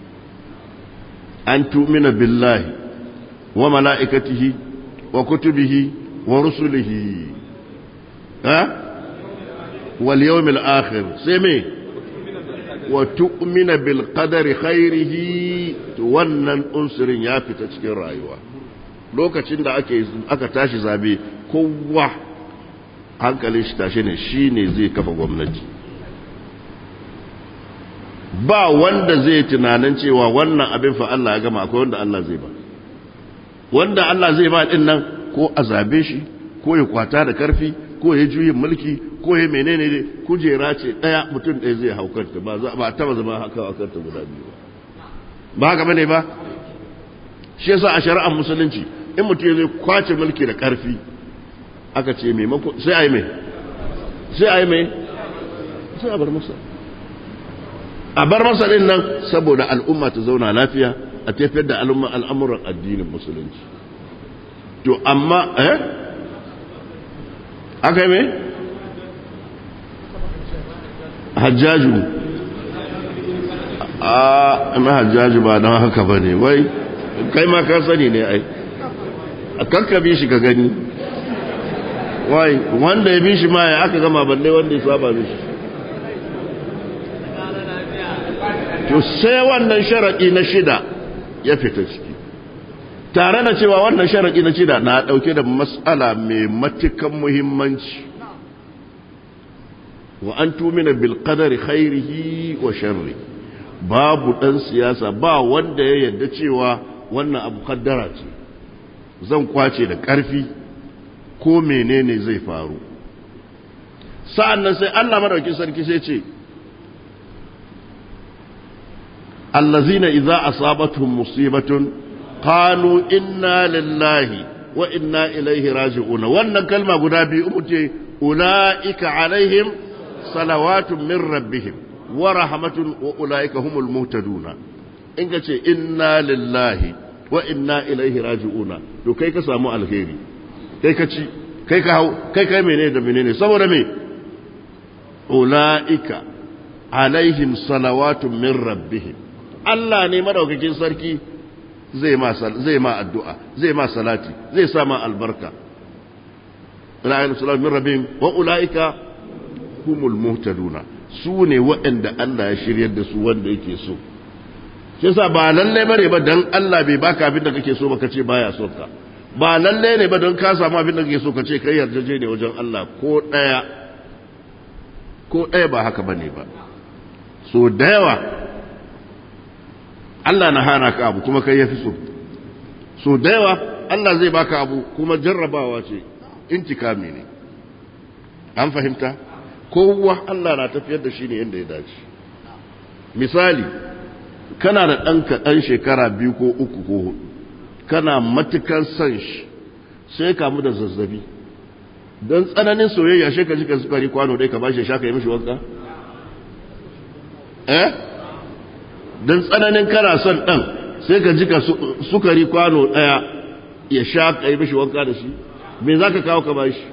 Speaker 1: an tumina billahi wa mala'ikatihi wa kutubihi wa rusulihi ha wal yawmil akhir sai me wa tu'mina bil qadari khairihi to wannan unsurin ya fita cikin rayuwa lokacin da ake aka tashi zabe kowa hankalin shi tashi ne shine zai kafa gwamnati ba wanda zai tunanin cewa wannan abin fa Allah ya gama akwai wanda Allah zai ba wanda Allah zai ba din nan ko a zabe shi ko ya kwata da karfi ko ya juyin mulki ko ya menene ne kujera ce daya mutum ɗaya zai haukanta ba za ba taba zama haka a kanta guda biyu ba ba haka bane ba shi yasa a shari'ar musulunci in mutum zai kwace mulki da karfi aka ce maimako sai a yi mai sai a yi mai sai a bar masa a bar masa din nan saboda al'umma ta zauna lafiya a tafiyar da al'amuran addinin musulunci to amma eh aka yi mai hajjaju a na hajjaju ba don haka ba ne wai kai ma ka sani ne ai a kankabi shi ka gani wai wanda ya bi shi ma ya aka gama balle wanda ya saba mishi to sai wannan sharaɗi na shida ya fita ciki tare da cewa wannan sharaɗi na shida na ɗauke da matsala mai matukan muhimmanci wa an tumina bil qadari khairihi wa sharri babu ɗan siyasa ba wanda ya yarda cewa wannan abu kaddara ce zan kwace da ƙarfi ko menene zai faru sa'an nan sai Allah madaukin sarki sai ce allazina idza asabatuhum musibatun qalu inna lillahi wa inna ilaihi raji'un wannan kalma guda biyu umute ulaika alaihim salawatun min rabbihim wa rahmatun wa ulaika humul muhtaduna in ka ce inna lillahi wa inna ilaihi raji'una to kai ka samu alheri kai ka ci kai ka hau kai kai menene da menene saboda me ulaika alaihim salawatun min rabbihim Allah ne madaukakin sarki zai ma zai ma addu'a zai ma salati zai sa ma albarka ra'ayin salatu min rabbihim wa ulaika humul muhtaduna su ne waɗanda Allah ya shiryar da su wanda yake so shi yasa ba lalle bane ba dan Allah bai baka abin da kake so ba kace baya so ka ba lalle ne ba don ka samu abin da kake so kace kai yarjeje ne wajen Allah ko daya ko daya ba haka bane ba so da yawa Allah na hana ka abu kuma kai yafi so so da yawa Allah zai baka abu kuma jarrabawa ce intikami ne an fahimta kowa Allah na tafiyar da shi ne yadda ya dace misali kana da ɗanka ɗan shekara biyu ko uku ko hudu kana matukan son shi sai kamu da zazzabi don tsananin soyayya shi ka jika sukari kwano dai ka ba shi shaka yi mishi wanka eh don tsananin kana son ɗan sai ka jika sukari kwano ɗaya ya sha ka yi mishi wanka da shi me za ka kawo ka ba shi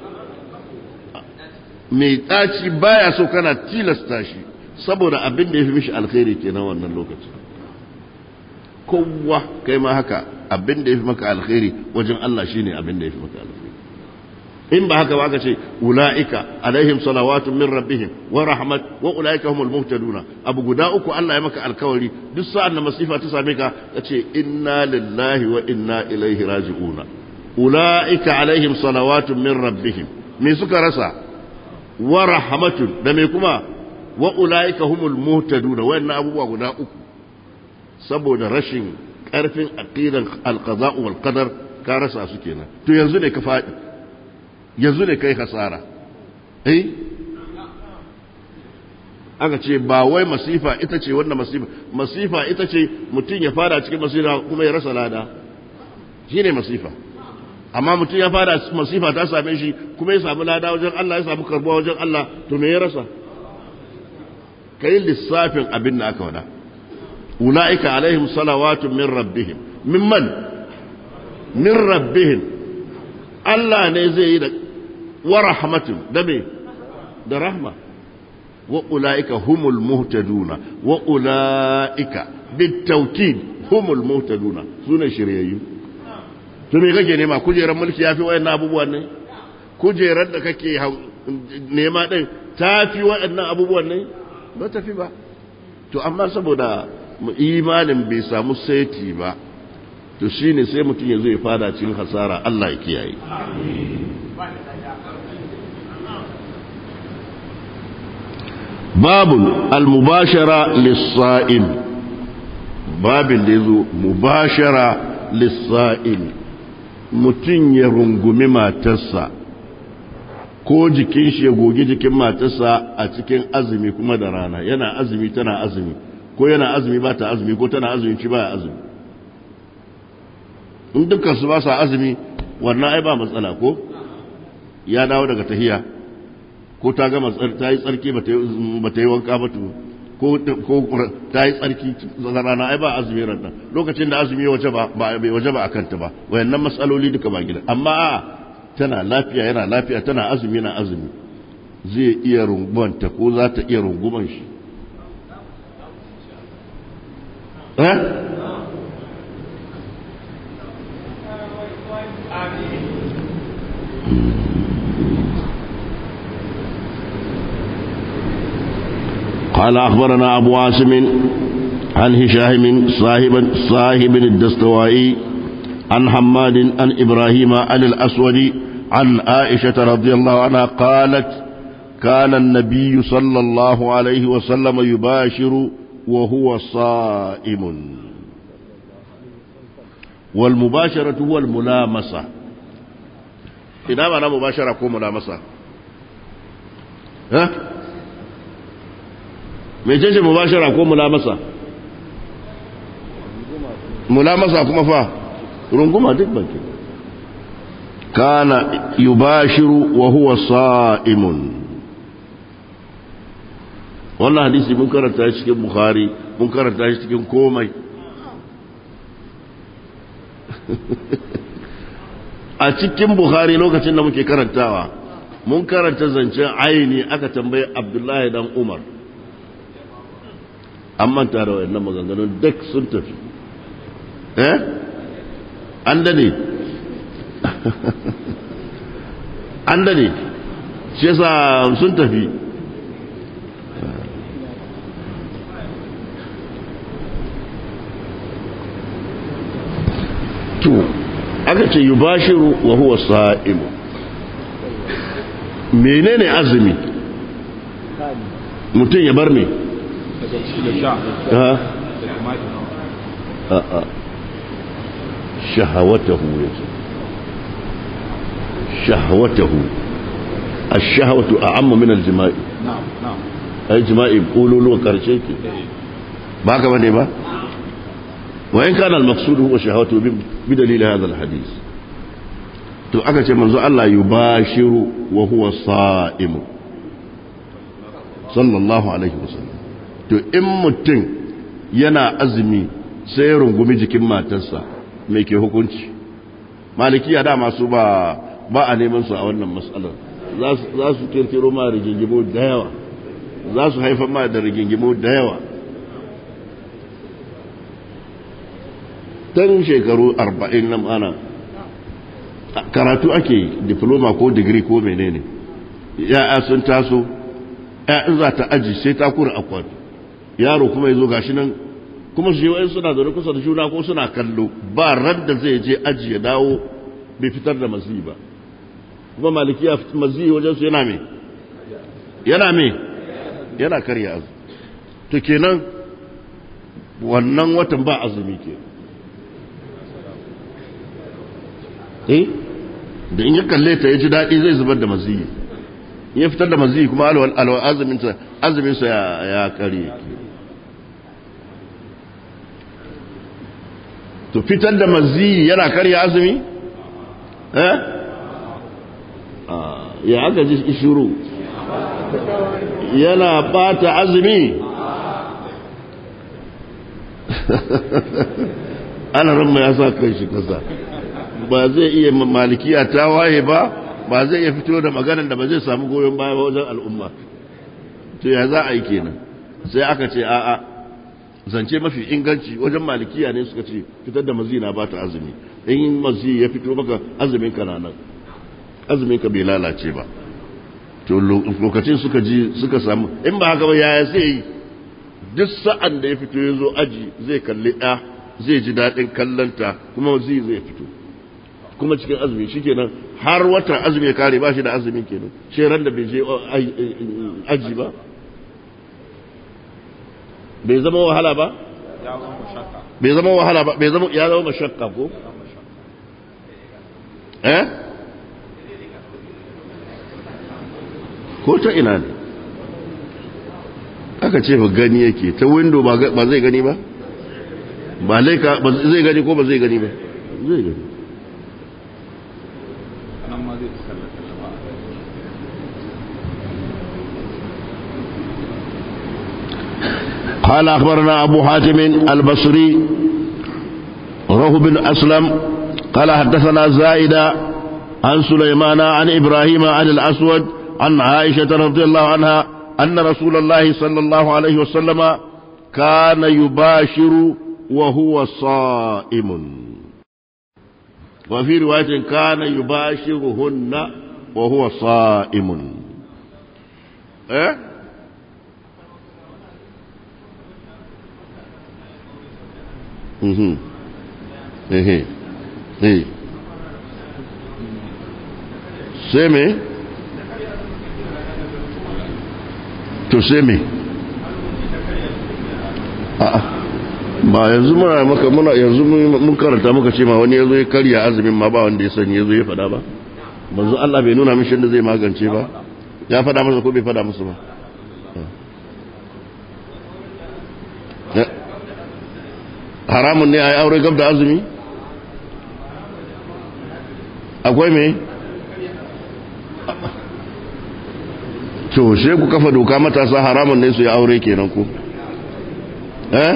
Speaker 1: mai ɗaci baya so kana tilasta shi saboda abin da ya fi mishi alkhairi kenan wannan lokacin kowa kai ma haka abin da ya fi maka alkhairi wajen Allah shine abin da ya fi maka alkhairi in ba haka ba aka ce ula'ika alaihim salawatun min rabbihim wa rahmat wa ula'ika humul muhtaduna abu guda uku Allah ya maka alkawari duk sa'an da masifa ta same ka kace inna lillahi wa inna ilaihi raji'una ula'ika alaihim salawatun min rabbihim me suka rasa wa rahmatun da me kuma wa ula'ika humul muhtaduna wayannan abubuwa guda uku saboda rashin ƙarfin aqidan alqada'u wal qadar ka rasa su kenan to yanzu ne ka faɗi yanzu ne kai hasara eh aka ce ba wai masifa ita ce wannan masifa masifa ita ce mutum ya fara cikin masifa kuma ya rasa lada shine masifa amma mutum ya fara masifa ta same shi kuma ya samu lada wajen Allah ya samu karbuwa wajen Allah to me ya rasa kai lissafin abin da aka wada ulaika alaihim salawatun min rabbihim mimman min rabbihim Allah ne zai yi da wa rahmatun da me da rahma wa ulaika humul muhtaduna wa ulaika bitawkid humul muhtaduna sune shiryayyu to me kake nema kujerar mulki yafi wayannan abubuwan ne kujerar da kake nema din tafi wayannan abubuwan ne ba tafi ba to amma saboda imanin bai samu saiti ba to shine sai mutum ya zo ya fada cikin hasara Allah ya kiyaye babun al-mubashara lis-sa'im babin da yazo mubashara lis-sa'im mutum ya rungumi matarsa ko jikin shi ya gogi jikin matarsa a cikin azumi kuma da rana yana azumi tana azumi ko yana azumi ba ta azumi ko tana azumi ci ba azumi in dukkan su ba sa azumi wannan ai ba matsala ko ya dawo daga tahiya ko ta gama ta yi tsarki ba ta yi wanka ba ko ta yi tsarki rana ai ba azumi ranta lokacin da azumi waje ba bai waje ba akan ta ba wayannan matsaloli duka ba gida amma a tana lafiya yana lafiya tana azumi yana azumi zai iya rungumanta ko za ta iya runguman shi eh قال أخبرنا أبو عاصم عن هشام صاحب صاحب الدستوائي عن حماد عن إبراهيم عن الأسود عن عائشة رضي الله عنها قالت كان النبي صلى الله عليه وسلم يباشر وهو صائم والمباشرة هو الملامسة إذا ما مباشرة كو ملامسة ها mecece mubashara ko mulamasa mulamasa kuma fa runguma duk banki kana yubashiru wa huwa sa'imun wannan hadisi mun karanta shi cikin bukhari mun karanta shi cikin komai a cikin bukhari lokacin da muke karantawa mun karanta zancen aini aka tambaye abdullahi dan umar an manta da wayannan maganganun duk sun tafi eh an dade an dade shi yasa sun tafi to aka ce yubashiru wa huwa sa'im menene azumi mutum ya bar me شهوته شهوته الشهوة أعم من الجماع
Speaker 2: نعم نعم
Speaker 1: أي جماع يقولوا له كرشيك ما كمان ما وإن كان المقصود هو شهوته بدليل هذا الحديث to aka ce manzo Allah yubashiru wa huwa sa'im sallallahu alaihi wasallam to in mutum yana azumi sai rungumi jikin matarsa mai ke hukunci malikiya dama su ba ba a neman su a wannan matsalar za su kirkiro ma rigingimu da yawa za su haifar ma da rigingimu da yawa tan shekaru arba'in na mana karatu ake diploma ko digiri ko menene ya'ya sun taso ya'yan za ta aji sai ta kura akwati yaro kuma ya zo gashi nan kuma su yi suna zaune kusa da juna ko suna kallo ba ran da zai je aji ya dawo bai fitar da mazi ba kuma malikiya mazi wajen su yana me yana me yana karya azu to kenan wannan watan ba azumi ke eh da in ya kalle ta ya ji daɗi zai zubar da mazi in ya fitar da mazi kuma alwa azuminsa ya karye ke to fitar da mazi yana karya azumi eh ya aka ji shiru yana bata azumi ana ramma ya sa kan shi kasa ba zai iya malikiya ta waye ba ba zai iya fito da maganar da ba zai samu goyon baya ba wajen al'umma to ya za a yi kenan sai aka ce a'a zance mafi inganci wajen malikiya ne suka ce fitar da mazina ba ta azumi in mazi ya fito maka azumin ka nan azumin ka bai lalace ba to lokacin suka ji suka samu in ba haka ba yaya sai yi duk sa'an da ya fito ya zo aji zai kalli ɗa zai ji daɗin kallonta kuma zai zai fito kuma cikin azumi shi kenan har wata azumi ya kare ba shi da azumin kenan shi ran da bai je aji ba bai zama wahala ba bai zama wahala ba bai zama ya zama mashakka ko eh ko ta ina ne aka ce ba gani yake ta window ba zai gani ba ba laika ba zai gani ko ba zai gani ba zai gani قال أخبرنا أبو حاتم البصري روح بن أسلم قال حدثنا زائدة عن سليمان عن إبراهيم عن الأسود عن عائشة رضي الله عنها أن رسول الله صلى الله عليه وسلم كان يباشر وهو صائم وفي رواية كان يباشرهن وهو صائم إيه؟ ehe eh sai me to sai me a'a ba yanzu muna maka muna yanzu mun karanta muka ce ma wani yazo ya karya azumin ma ba wanda ya sani yazo ya fada ba manzo Allah bai nuna mishi da zai magance ba ya fada masa ko bai fada masa ba haramun ne a yi aure gab da azumi akwai me to she ku kafa doka matasa haramun ne su yi aure kenan ku eh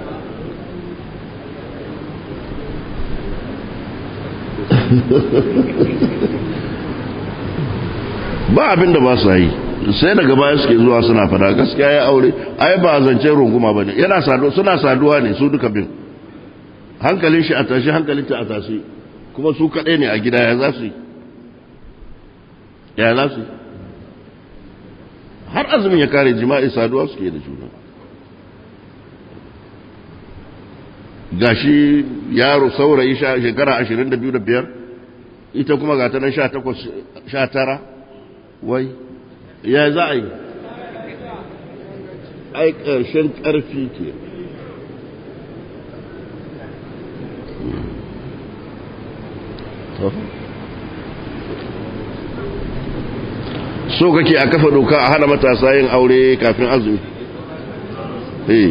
Speaker 1: ba abin da ba su yi sai daga baya suke zuwa suna fada gaskiya ya aure ai ba zance runguma bane yana saduwa suna saduwa ne su duka bin hankalin shi a tashi hankalin ta a tashi kuma su kaɗai ne a gida ya za su yi ya za su yi har azumin ya kare jima'i saduwa suke da juna gashi yaro saurayi shekara ashirin da biyu da biyar ita kuma ga ta nan sha takwas sha tara wai ya za a yi ai ƙarshen ƙarfi ke so kake a kafa doka a hana matasa yin aure kafin azumi eh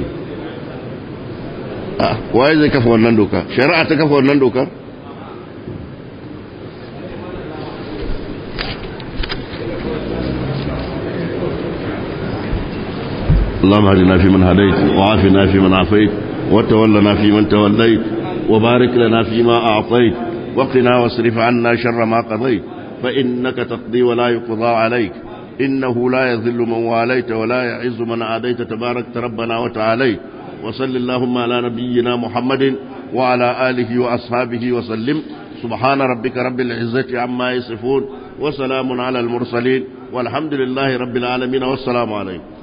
Speaker 1: a waye zai kafa wannan doka shari'a ta kafa wannan dokar اللهم اهدنا فيمن هديت وعافنا فيمن عافيت وتولنا فيمن توليت وبارك لنا فيما أعطيت وقنا واصرف عنا شر ما قضيت فإنك تقضي ولا يقضى عليك إنه لا يذل من واليت ولا يعز من عاديت تبارك ربنا وتعاليت وصل اللهم على نبينا محمد وعلى آله وأصحابه وسلم سبحان ربك رب العزة عما يصفون وسلام على المرسلين والحمد لله رب العالمين والسلام عليكم